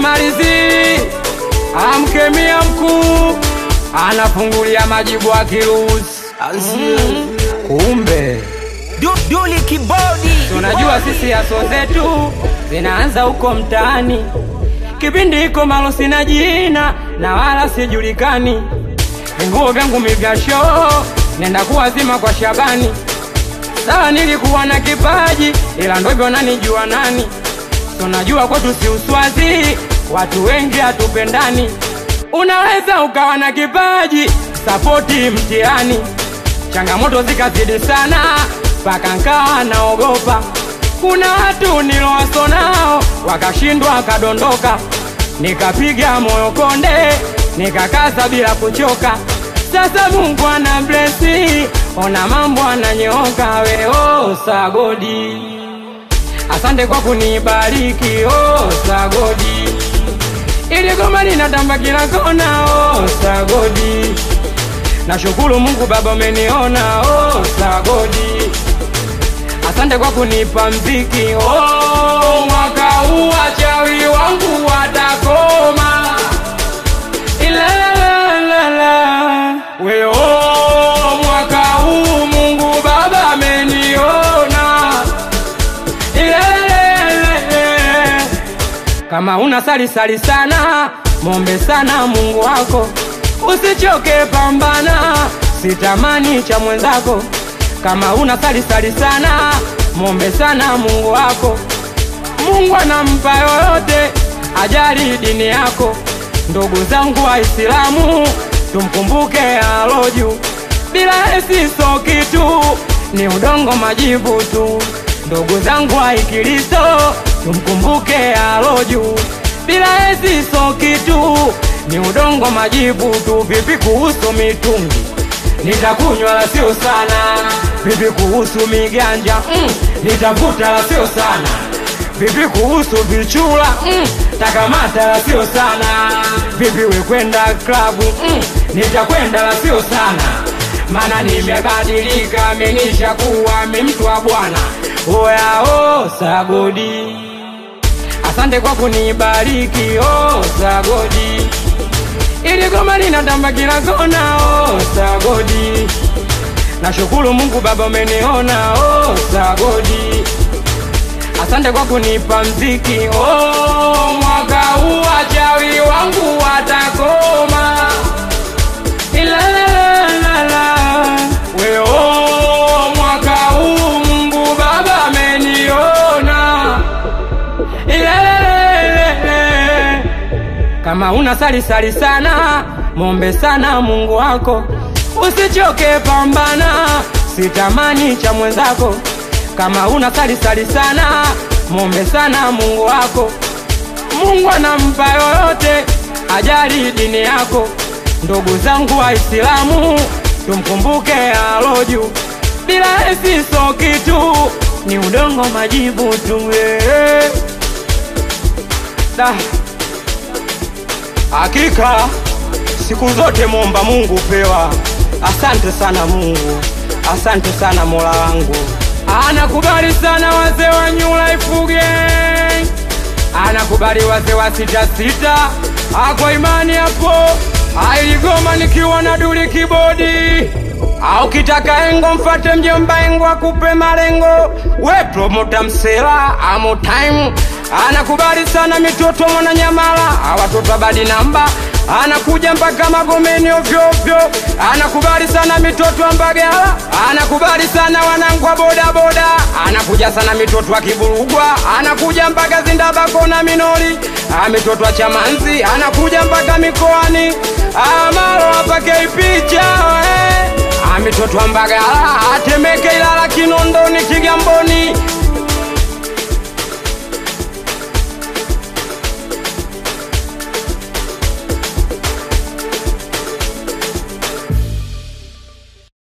simalizi amkemia mkuu anafungulia majibu akiruhusi kumbe Du, Duli Kibodi tunajua sisi aso zetu zinaanza huko mtaani kipindi iko malo sina jina na wala sijulikani vinguo vyangu mivya shoo nenda kuwazima kwa shabani sawa nilikuwa na kipaji ila ndo hivyo nanijua nani tunajua kwetu si uswazi watu wengi hatupendani unaweza ukawa na kipaji sapoti mtihani changamoto zikazidi sana mpaka nkawa naogopa kuna watu nilowaso nao wakashindwa wakadondoka nikapiga moyo konde nikakaza bila kuchoka sasa mungu ana blesi ona mambo ananyooka weo sagodi asante kwa kunibariki oh, sagodi ili goma linatamba kila kona oh, sagodi nashukuru mungu baba umeniona oh, sagodi asante kwa kunipa mziki oh, mwaka huu wachawi wangu watakoma Ilalalala. we oh, mwaka huu mungu baba ameniona Ilalalala. kama una sali sali sana mombe sana mungu wako usichoke pambana sitamani cha mwenzako kama una sali sali sana mombe sana mungu wako mungu anampa yoyote ajali dini yako ndugu zangu waislamu tumkumbuke aloju bila esiso kitu ni udongo majibu tu ndugu zangu waikristo tumkumbuke aloju bila esiso kitu ni udongo majibu tu vipi kuhusu mitungi nitakunywa la sio sana vipi kuhusu miganja mm, nitavuta la sio sana vipi kuhusu vichula mm, takamata la sio sana vipi wekwenda klabu mm, nitakwenda la sio sana mana nimebadilika menisha kuwa mi mtu wa bwana oyao sagodi asante kwa kunibariki oh, sagodi ili goma linatamba kila kona oh, sagodi nashukuru mungu baba umeniona oh, sagodi asante kwa kunipa mziki oh, mwaka huu wachawi wangu watakoma Ilalalala. we oh, mwaka huu mungu baba ameniona Ilalalala. kama una sali sali sana mombe sana mungu wako usichoke pambana sitamani cha mwenzako kama una sali sali sana mombe sana mungu wako mungu anampa yoyote ajali dini yako ndugu zangu waislamu tumkumbuke aloju bila esiso kitu ni udongo majibu tu eh. Da. Hakika siku zote momba Mungu pewa. Asante sana Mungu, asante sana Mola wangu. Anakubali sana wazee wa New Life Gang, anakubali wazee wa sita sita. Akwa imani hapo ailigoma nikiwa na duli kibodi au kitaka engo mfate mjomba engo akupe malengo we promota msela amo time anakubali sana mitoto mwana nyamala awatoto badi namba anakuja mpaka magomeni ovyoovyo anakubali sana mitoto wa mbagala anakubali sana wanangu wa bodaboda anakuja sana mitoto wa kiburugwa anakuja mpaka zindabako na minori Ah, mitoto wa chamanzi anakuja mpaka mikoani amalo apakei picha eh. Ah, mitoto wa mbagala atemeke ilala kinondoni kigamboni